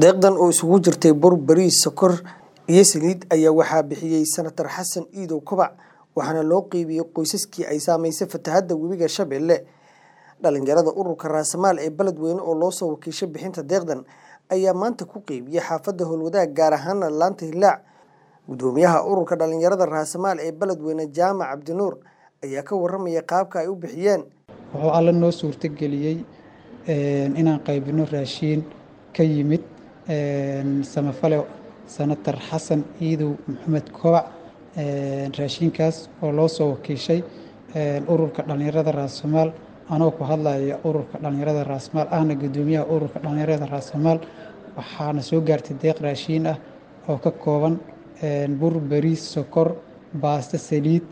deeqdan oo isugu jirtay bur bariis sokor iyo saliid ayaa waxaa bixiyey senatar xasan iidow kobac waxaana loo qeybiyey qoysaskii ay saameysay fatahadda webiga shabeelle dhalinyarada ururka raasamaal ee beledweyne oo loosoo wakiishay bixinta deeqdan ayaa maanta ku qeybiyey xaafadda howlwadaag gaar ahaana laanta hilaac gudoomiyaha ururka dhalinyarada raasamaal ee beledweyne jaamac cabdinuur ayaa ka waramaya qaabka ay u bixiyeen wuxuu alla noo suurtageliyey inaan qaybino raashiin ka yimid samafale senatar xasan iidow maxamed kobac raashiinkaas oo loo soo wakiishay ururka dhalinyarada raasamaal anoo ku hadlaya ururka dhalinyarada raasamaal ahna gudoomiyaha ururka dhalinyarada raasamaal waxaana soo gaartay deeq raashiin ah oo ka kooban bur bariis sokor baasto saliid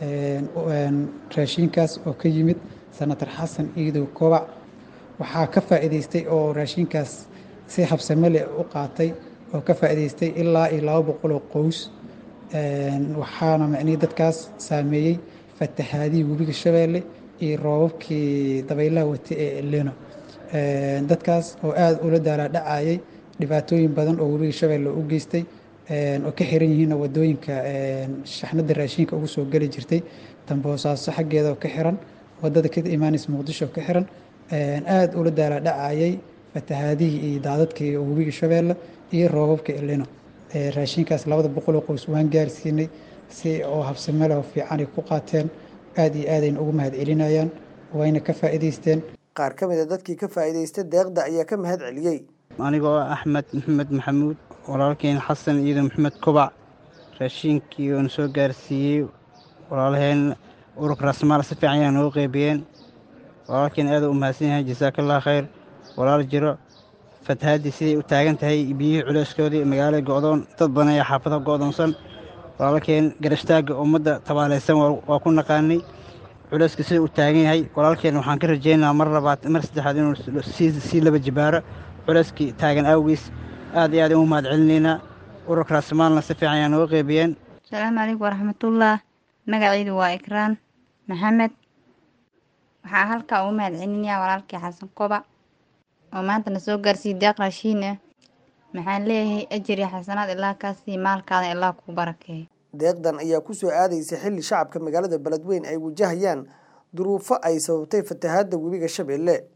raashiinkaas oo ka yimid senatar xasan iidow kobac waxaa ka faa'iidaystay oo raashiinkaas si habsame leh u qaatay oo ka faa'iidaystay ilaa iyo laba boqoloo qoys waxaana macnihii dadkaas saameeyey fatahaadihii webiga shabeelle iyo roobabkii dabaylaha wata ee eleno dadkaas oo aada ula daalaadhacayay dhibaatooyin badan oo webiga shabeelle u geystay oo ka xiran yihiinna wadooyinka shaxnada raashiinka ugu soo geli jirtay damboosaaso xaggeeda oo ka xiran wadada ka imaanaysa muqdisho oo ka xiran aada ula daalaadhacayay fatahaadihii iyo daadadkii webiga shabeelle iyo roobabka eleno raashinkaas labada boqoloo qoys waan gaarsiinay si oo habsame leh oo fiican ay ku qaateen aada iyo aadayna ugu mahad celinayaan wayna ka faa'iidaysteen qaar ka mid a dadkii ka faa'iidaystay deeqda ayaa ka mahad celiyey anigoo axmed maxamed maxamuud walaalkeen xasan iido maxamed kobac raashiinkii oona soo gaarsiiyey walaalaheen ururka raasmaal si fiican ayaa noogu qeybiyeen walaalkeen aada u mahadsan yahay jasaakallah khayr walaal jiro fatahaddii siday u taagan tahay biyihii culeyskoodii magaalada go'doon dad badan ayaa xaafadaha go'doonsan walaalkeen garashtaagga ummadda tabaalaysan waa ku naqaanay culeyska sida u taagan yahay walaalkeen waxaan ka rajaynayaa mar labaad mar saddexaad inuu sii laba jibaaro culeyskii taagan awgiis aad iyo aad ugu mahad celinaynaa ururka raasmaalna si fiican ayaa nooga qeybiyeen asalaamu calaykum waraxmatullah magacaydu waa ikraan maxamed waxaa halkaa ugu mahad celinayaa walaalkii xasan kobac oo maanta na soo gaarsiiyey deeq raashiin ah maxaan leeyahay ajir iyo xasanaad ilaa kaasii maalkaada ilaa kuu barakeeyo deeqdan ayaa ku soo aadaysa xilli shacabka magaalada beledweyne ay wajahayaan duruufo ay sababtay fatahaadda webiga shabeelle